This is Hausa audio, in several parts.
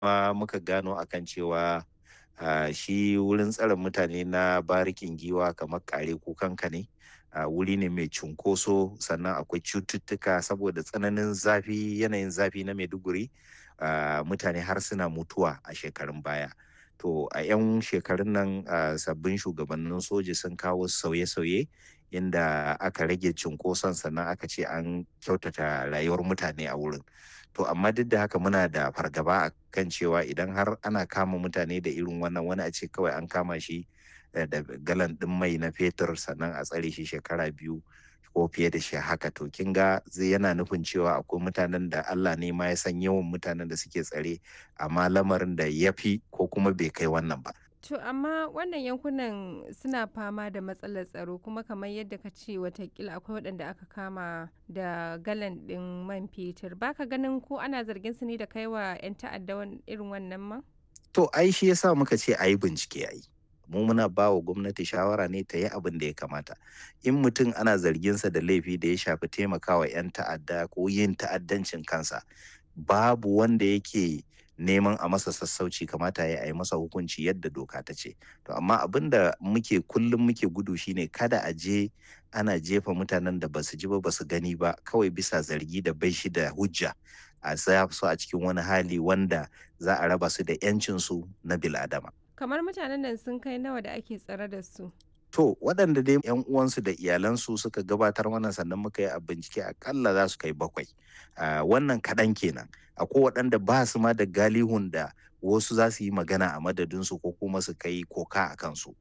kuma muka gano akan cewa uh, shi wurin tsare mutane na barikin giwa kamar kare kukanka ne uh, wuri ne mai cunkoso sannan akwai cututtuka saboda tsananin zafi yanayin zafi na maiduguri uh, mutane har suna mutuwa a shekarun baya to a 'yan shekarun nan uh, sabbin shugabannin soji sun kawo sauye-sauye inda aka rage cunkoson sannan aka ce an kyautata rayuwar mutane a wurin to amma duk da haka muna da fargaba a kan cewa idan har ana kama mutane da irin wannan wani a ce kawai an kama shi da galan ɗin mai na fetur sannan a tsare shi shekara biyu ko fiye da shi haka to kin ga zai yana nufin cewa akwai mutanen da Allah ne ma ya san yawan mutanen da suke tsare amma lamarin da ya fi ko kuma bai kai wannan ba To amma wannan yankunan suna fama da matsalar tsaro kuma kamar yadda ka ce watakila akwai waɗanda aka kama da galan ɗin man fetur baka ganin ko ana zargin su ne da kaiwa 'yan ta'adda irin wannan man? To ai shi yasa muka ce a yi bincike a yi. mu muna ba wa gwamnati shawara ne ta yi abin da ya kamata in mutum ana zarginsa da laifi da ya shafi taimakawa 'yan ta'adda ko yin ta'addancin kansa babu wanda yake neman a masa sassauci kamata ya yi masa hukunci yadda doka ta ce to amma abin da muke kullum muke gudu shine kada a je ana jefa mutanen da basu ji ba basu gani ba kawai bisa zargi da bai shi da hujja a sa su a cikin wani hali wanda za a raba su da 'yancinsu na biladama kamar mutanen nan sun kai nawa da ake tsare da su To waɗanda dai yan uwansu da iyalansu suka gabatar mana sannan muka yi a bincike akalla za su kai bakwai. Wannan kaɗan kenan. Akwai waɗanda ba su ma da galihun da wasu za su yi magana a madadinsu ko kuma su kai koka a kansu.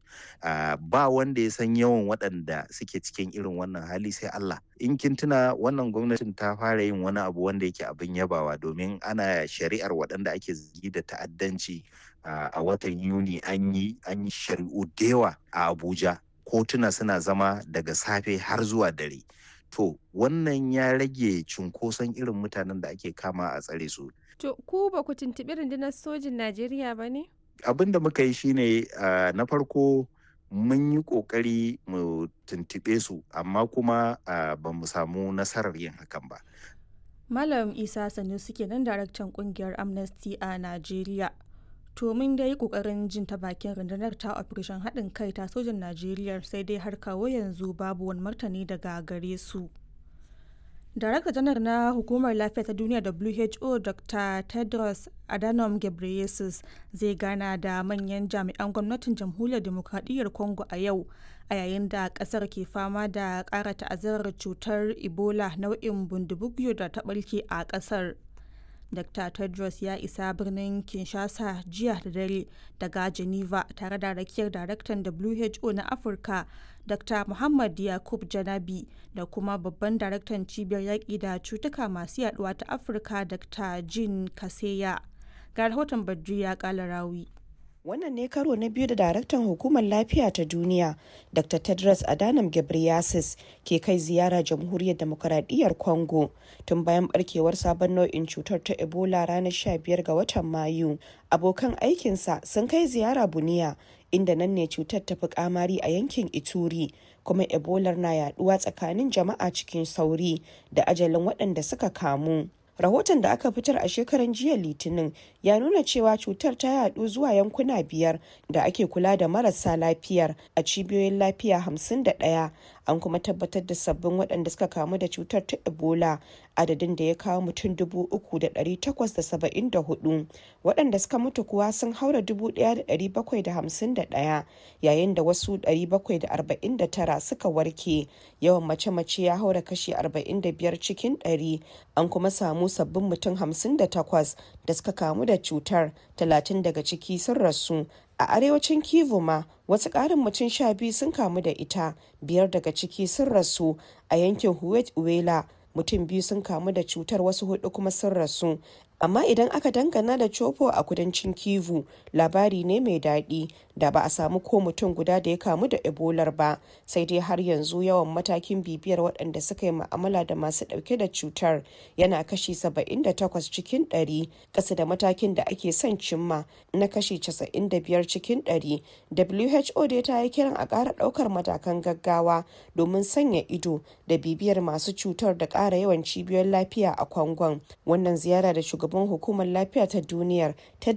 Ba wanda ya san yawan waɗanda suke cikin irin wannan hali sai Allah. In kin tuna wannan gwamnatin ta fara yin wani abu wanda yake abin yabawa domin ana shari'ar waɗanda ake zargi da ta'addanci Uh, a watan yuni an yi an yi shari'u da yawa a abuja kotuna suna zama daga safe har zuwa dare to wannan ya rage cunkoson irin mutanen da ake kama a tsare su to ku ba ku tuntuɓi rundunar sojin najeriya ba ne abin da muka yi shine uh, na farko mun yi ƙoƙari mu tuntuɓe su amma kuma uh, ba mu samu nasarar yin hakan ba malam isa sanusi kenan daraktan kungiyar amnesty a najeriya to mun dai kokarin jin ta bakin rundunar ta operation haɗin kai ta sojan najeriya sai dai har kawo yanzu babu wani martani daga gare su darakta janar na hukumar lafiya ta duniya who dr tedros adhanom ghebreyesus zai gana da manyan jami'an gwamnatin jamhuriyar demokradiyyar congo a yau a yayin da kasar ke fama da ƙara ta'azzarar cutar ebola nau'in bundubugyo da ta ɓarke a ƙasar Dr. Tedros ya isa birnin Kinshasa jiya da dare daga Geneva tare da rakiyar daraktan WHO na Afirka Dr. Muhammad Yakub Janabi da kuma babban daraktan cibiyar yaƙi da cutuka masu yaduwa ta Afirka Dr. Jean Kaseya. Ga rahoton Badri ya ƙala rawi. Wannan ne karo na biyu da daraktan hukumar lafiya ta duniya Dr. Tedros Adhanom Ghebreyesus ke kai ziyara jamhuriyar demokaradiyyar Congo tun bayan barkewar sabon nau'in cutar ta Ebola ranar 15 ga watan Mayu. Abokan aikinsa sun kai ziyara Buniya inda nan ne cutar ta fi kamari a yankin Ituri kuma Ebola na yaduwa tsakanin jama'a cikin sauri da ajalin waɗanda suka kamu. rahoton da aka fitar a shekaran jiya litinin ya nuna cewa cutar ta yadu zuwa yankuna biyar da ake kula da marasa lafiyar a cibiyoyin lafiya 51 an kuma tabbatar da sabbin waɗanda suka kamu da cutar ta ebola adadin da ya kawo mutum 3,874 waɗanda suka mutu kuwa sun haura 1,751 yayin da wasu 749 suka warke yawan mace-mace ya haura kashi 45 cikin 100 an kuma samu sabbin mutum 58 da suka kamu da cutar 30 daga ciki sun rasu a arewacin kivu ma wasu ƙarin mutum sha biyu sun kamu da ita biyar daga ciki sun rasu a yankin huwet uwela mutum biyu sun kamu da cutar wasu hudu kuma sun rasu amma idan aka dangana da copo a kudancin kivu labari ne mai daɗi da ba a samu ko mutum guda da ya kamu da ebolar ba sai dai har yanzu yawan matakin bibiyar waɗanda suka yi ma'amala da masu ɗauke da cutar yana kashi 78 cikin 100 ƙasa da matakin da ake son cimma na kashi 95 cikin 100 who dai ta yi kiran a ƙara ɗaukar matakan gaggawa domin sanya ido da bibiyar masu cutar da ƙara yawan cibiyoyin lafiya a kwangon wannan ziyara da shugaban hukumar lafiya ta duniyar